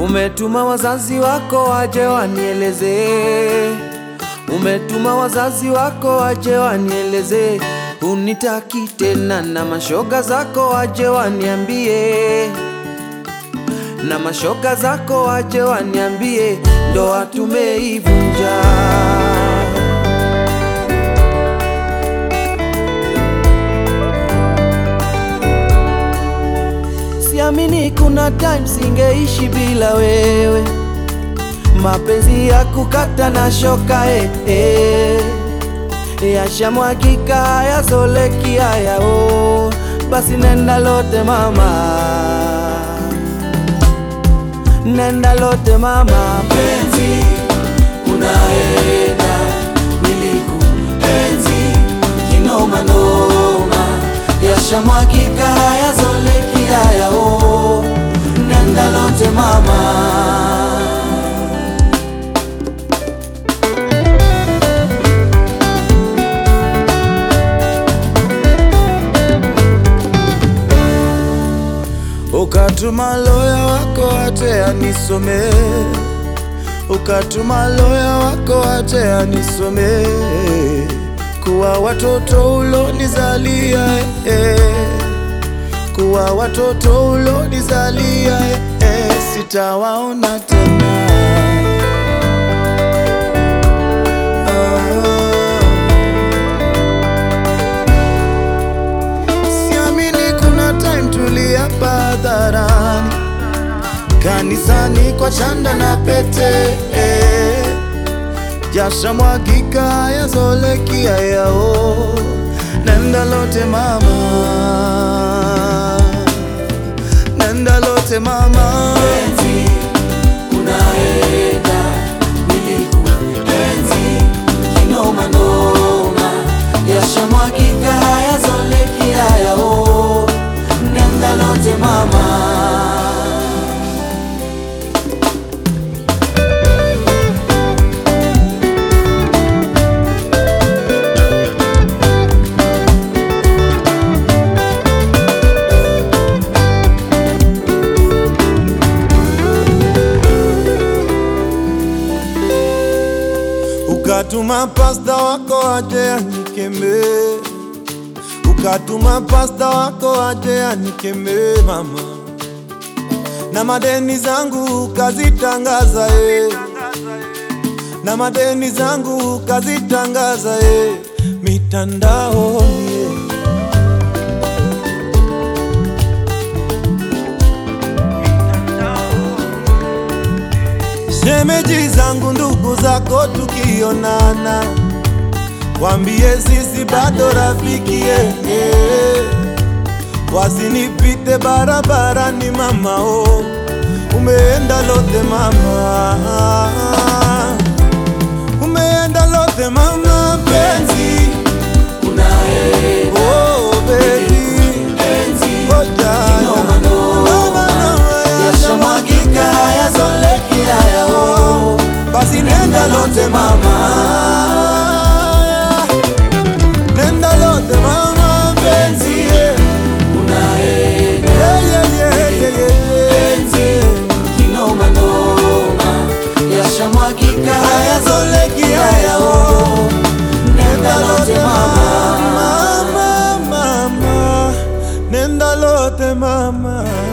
Umetuma wazazi wako waje wanieleze, umetuma wazazi wako waje wanieleze, unitaki tena, na mashoga zako waje waniambie, na mashoga zako waje waniambie, ndoa tumeivunja. Siamini kuna time singeishi bila wewe, mapenzi ya kukata na shoka eh, eh. Yashamwagika hayazoleki haya oh. Basi nenda lote mama, nenda lote mama, penzi unaenda, nilikuenzi kinoma noma, yashamwagika hayazoleki haya oh. Nenda lote mama Ukatuma loya wako ate anisome, ukatuma loya wako ate anisome, kuwa watoto ulonizalia eh, kuwa watoto ulonizalia eh, sitawaona tena Siamini kuna time tuliapa hadharani kanisani kwa chanda na pete eh. Jasha mwagika yazoleki yao nenda lote mama, nenda lote mama penzi unaenda, nilikuenzi kinoma noma, yashamwagika hayazoleki haya oh. Nenda lote mama Ukatuma pasta wako aje anikeme, ukatuma pasta wako aje anikeme mama, na madeni zangu kazitangaza eh, na madeni zangu kazitangaza eh, mitandaoni eh. Shemeji zangu ndugu zako tukionana, wambie sisi bado rafiki eh, eh. Wasinipite barabarani mama oh, umeenda lote mama, umeenda lote mama penzi unaenda, oh baby penzi oh jana kinoma noma, Noma, noma, yashamwagika hayazoleki haya oh. basi nenda lote mama, nenda lote mama penzi yeah. Unaenda Yeah, yeah, yeah, yeah, yeah. penzi kinoma noma, yashamwagika hayazoleki haya oh. Nenda lote mama Mama, mama, nenda lote mama